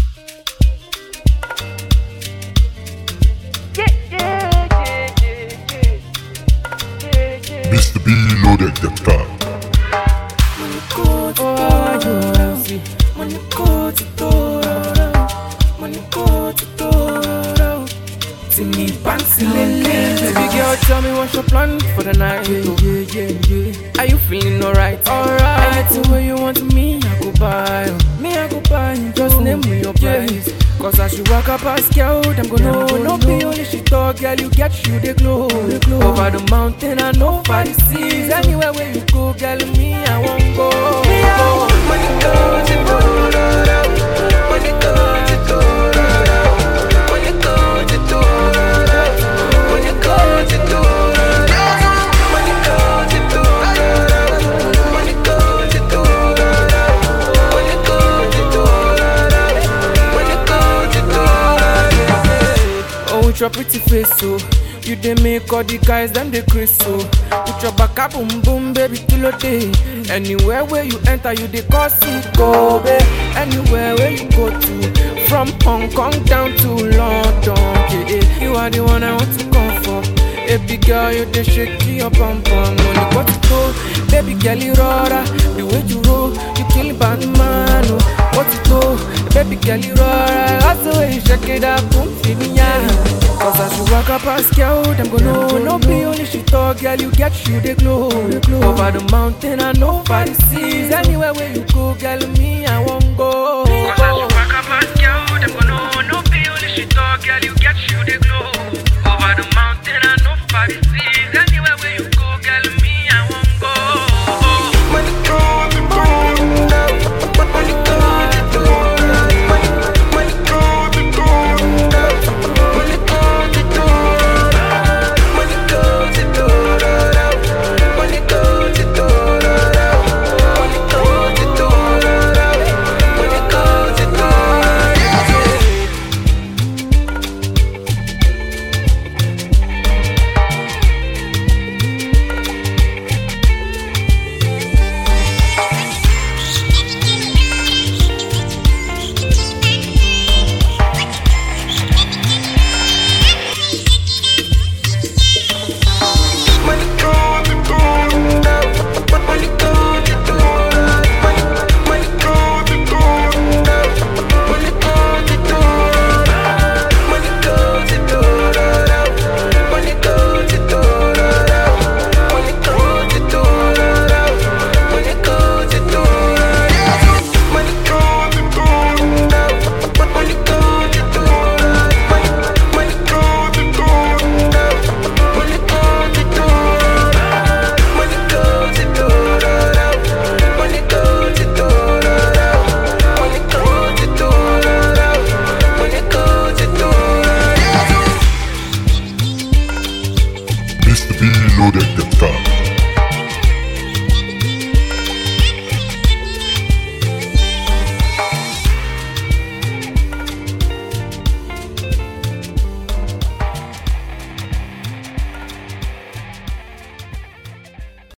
Mr. B loaded the car. Baby girl, tell me what's your plan for the night? Yeah, yeah, yeah, yeah. Are you feeling alright? Alright. Anything where you want me, I go buy. oh. Me, I go buy. Just name me your price. Cause as you walk up past girl, them go know. No be only she talk, girl, you get you the glow. Over the mountain and over the seas. Anywhere where you go, girl, me, I won't go. Me, I want money, goes, it goes, money, goes, it goes, money, goes, it goes. When you go to do When you go to do When you go to do When you go to do When you go to do Oh, with your pretty face, so you dey make all the guys them dey crazy so. With your back up, boom boom, baby, kilo day. Anywhere where you enter, you dey cause it go, babe. Anywhere where you go to, from Hong Kong down to London, yeah, yeah. You are the one I want to come for. Baby girl, you dey shake your bum bum. Money got to go, baby girl, you rora. The way you roll, you kill bad man. Oh, what to go, baby girl, you rora. That's the way you shake it up, boom, feel me yeah. Cause as you walk up past girl, them go know No be only she talk, girl, you get you the glow Over the mountain and over the seas Anywhere where you go, girl, me, I won't go